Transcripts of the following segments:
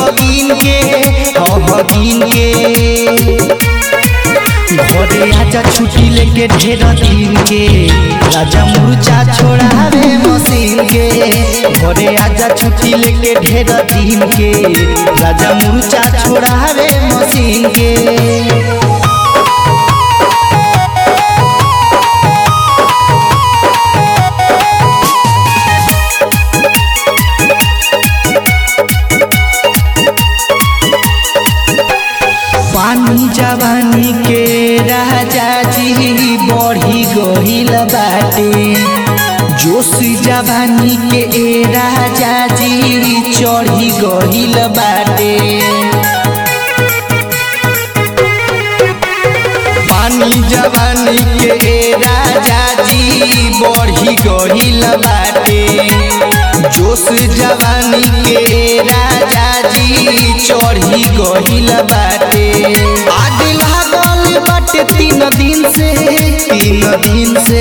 गिन के हाँ गिन के घरे आजा छुट्टी लेके ढेर दिन के राजा मुर्चा छोड़ावे मशीन के घरे आजा छुट्टी लेके ढेर दिन के राजा मुर्चा छोड़ावे मशीन के पानी जवानी के राजा जी बढ़ी गहिल बाटे जोश जवानी के ए राजा जी चढ़ी गहिल बाटे पानी जवानी के ए राजा जी बढ़ी गहिल बाटे जोश जवानी के ए राजा जी चढ़ी गहिल बाटे आग लागल बाटे तीन दिन से तीन दिन से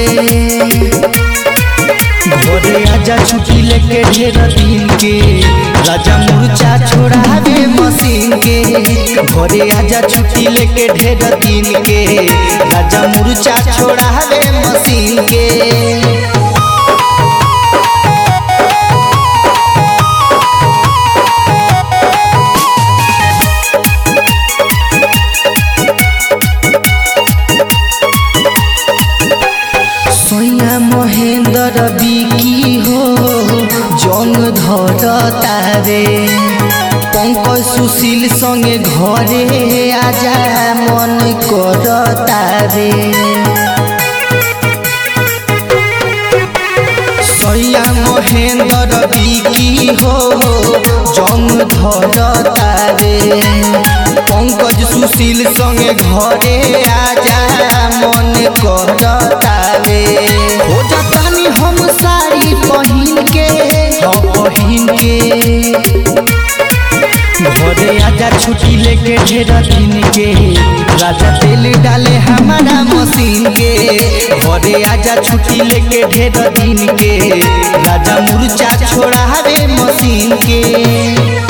घरे आजा छुट्टी लेके ढेर दिन के राजा मुर्चा छोड़ावे मशीन के घरे आजा छुट्टी लेके ढेर दिन के राजा मुर्चा छोड़ावे मशीन के सोया महेंद्र बिकी हो जंग धर तारे पंकज सुशील संगे घरे आजा मन कर तारे सैया महेंद्र बिकी हो जंग धर तारे पंकज सुशील संगे घरे आजा मन कर तारे हो जातानी हम साड़ी पहिन के हाँ पहिन के घरे आजा छुट्टी लेके ढेर दिन के राजा तेल डाले हमारा मशीन के घरे आजा छुट्टी लेके ढेर दिन के राजा मुर्चा छोड़ावे मशीन के